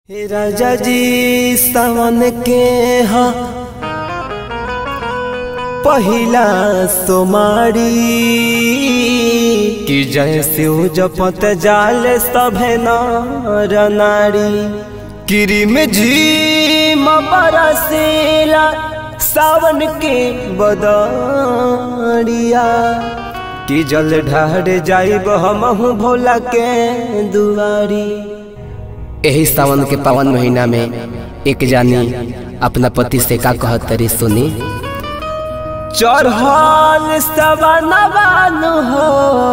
हे राजा जी सावन के हा पहिला सोमारी कि जय शिव जपत जाल सभे नर नारी किरी में झीम बरसेला सावन के बदरिया कि जल ढार जाइब हमहु भोला के दुआरी एही सावन के पावन महीना में एक जानी अपना पति से का कहत तरी सुनी चढ़ल सवनवान हो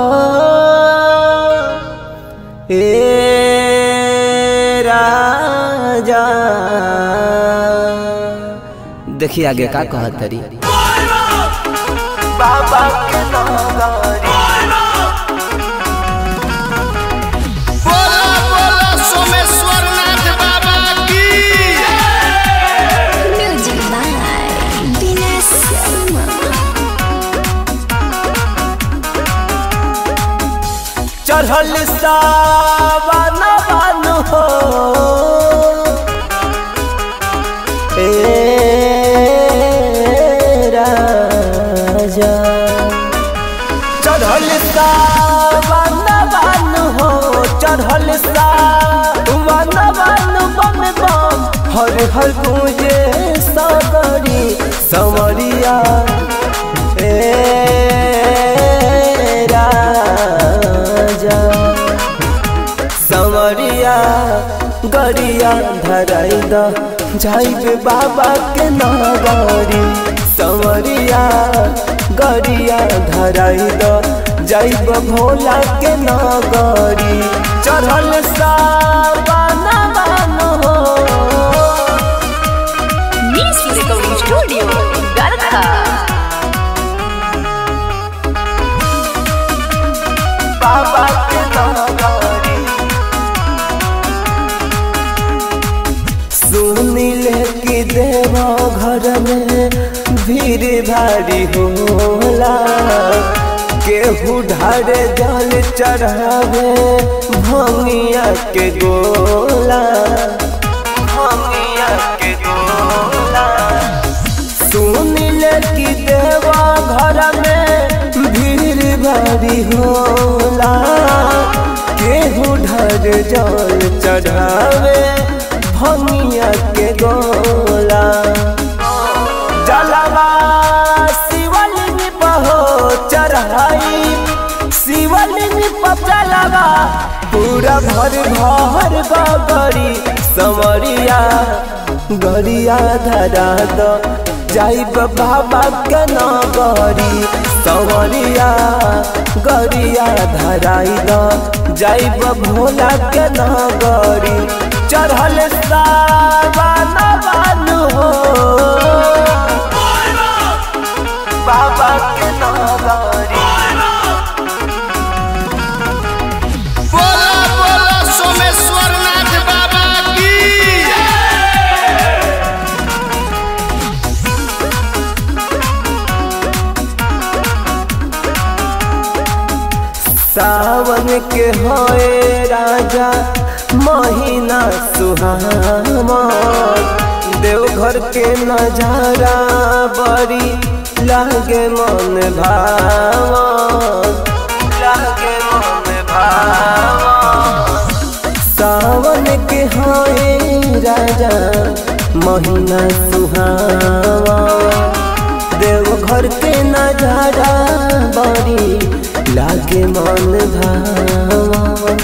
ए राजा देखी आगे का कहत तरी बाबा के नगरी बोला बोला सोमेश्वर नाथ बाबा की Music by Dinesh Sharma. चढ़ल सावन हो ए राजा चढ़ल सावन हो चढ़ल सावन बम बम हर हर पूजे सगरी समरिया ए राजा समरिया गरिया धराई द जाइबे बाबा के नगरी समरिया गरिया धराई द जाइब भोला के नगरी चढ़ल सावन हो Miss Recording Studio, Garkha. बाबा के नगरी सुनिल कि देव घर में भीड़ भारी होला केहू ढारे जल चढ़ावे भंगिया के गोला भंगिया के गोला सुनिल कि देवा घर में भीड़ भारी होला केहू ढर जल चढ़ावे भंगिया के गोला जलवा शिवलिंग बहो चढ़ाई शिवलिंग पर जलवा पूरा भर भर गगरी समरिया गरिया धरा द जाइब बाबा के नगरी समरिया गरिया धराई द जाइब भोला के नगरी चढ़ल सावन हो बाबा के नगरी बोला बोला सोमेश्वर नाथ बाबा की सावन के होए राजा महीना सुहामा देवघर के नजारा बड़ी लागे मन भावा लागे मन भावा सावन के होए राजा महीना सुहावा देवघर के नजारा बड़ी लागे मन भावा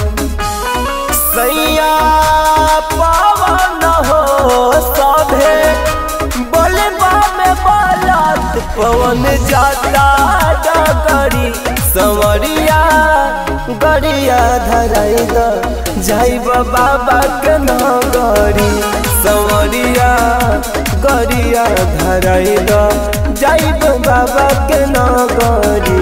सैया पावन हो सभे बोले में बालत पवन जाता डगरी संवरिया गरिया धराई द जाइब बाबा के नगरी संवरिया गरिया धराई द जाइब बाबा के नगरी